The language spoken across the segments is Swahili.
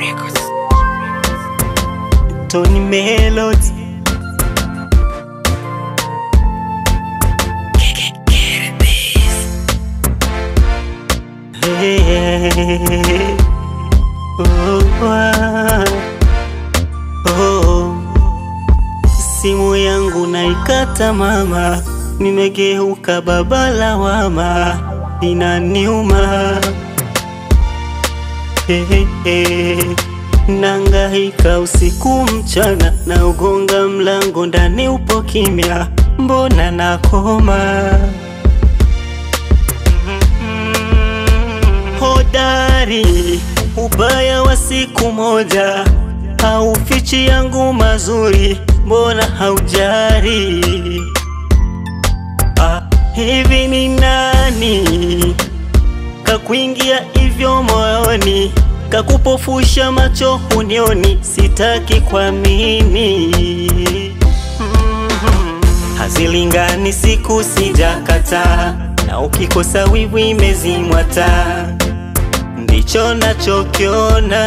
Tony Melody Hey, oh, ah, oh. Simu yangu naikata mama, nimegeuka baba lawama, inaniuma hey, hey, hey. Nangaika usiku mchana, na ugonga mlango ndani upo kimya, mbona nakoma? Hodari, ubaya wa siku moja haufichi yangu mazuri, mbona haujari? Ah, hivi ni nani kakuingia hivyo moyoni, kakupofusha macho hunioni, sitaki kuamini. Mhm. Hazilingani siku sijakata, na ukikosa wivu imezimwa taa, ndicho nachokiona.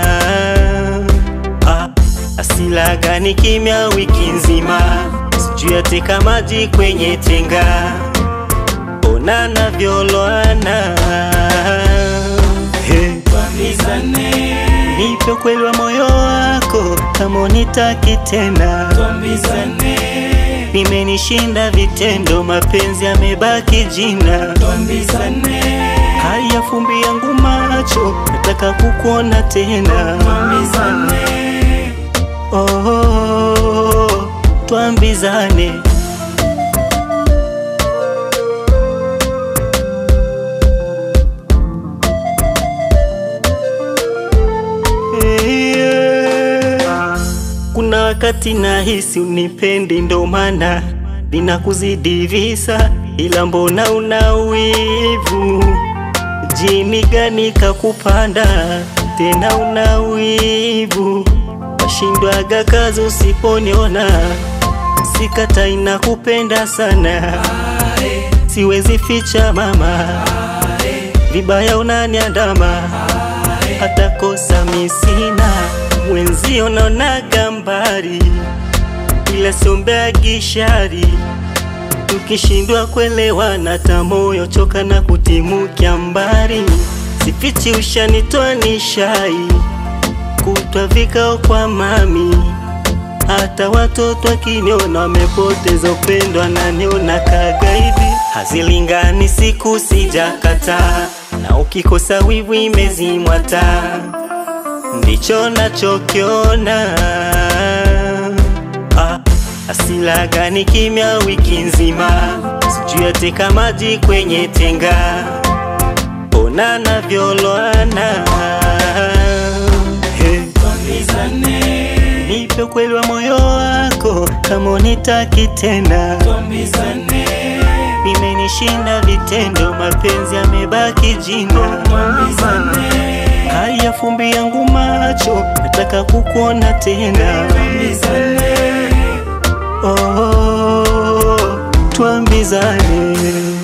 Ah, asila gani kimya wiki nzima, sijui ateka maji kwenye tenga ona navyoloana hey. Tuambizane, Nipe ukweli wa moyo wako kama unitaki tena, tuambizane, nimenishinda vitendo, mapenzi yamebaki jina. tuambizane, Haya fumbi yangu macho, nataka kukuona tena. tuambizane, Oh, twambizane. Yeah. Kuna wakati nahisi unipendi, ndo maana ninakuzidi visa, ila mbona una wivu? Jini gani kakupanda tena una wivu? Washindwaga kazi usiponiona, sikata inakupenda sana, siwezi ficha mama, vibaya unaniandama, hata kosa misina, mwenzio naonaga mbari, ila siombeagi shari tukishindwa kuelewana, ta moyo choka na kutimukia mbari, sifichi ushanitoa nishai kutwa vikao kwa mami, hata watoto wakiniona wamepoteza upendo, ananiona kagaidi. Hazilingani siku sijakata, na ukikosa wivu imezimwa taa, ndicho nachokiona. Ah, asila gani kimya wiki nzima, sijui ateka maji kwenye tenga, ona navyoloana hey. tuambizane, Nipe ukweli wa moyo wako kama unitaki tena, tuambizane, nimenishinda vitendo, mapenzi yamebaki jina. tuambizane, Haya fumbi yangu macho, nataka kukuona tena. tuambizane. Oh, twambizane.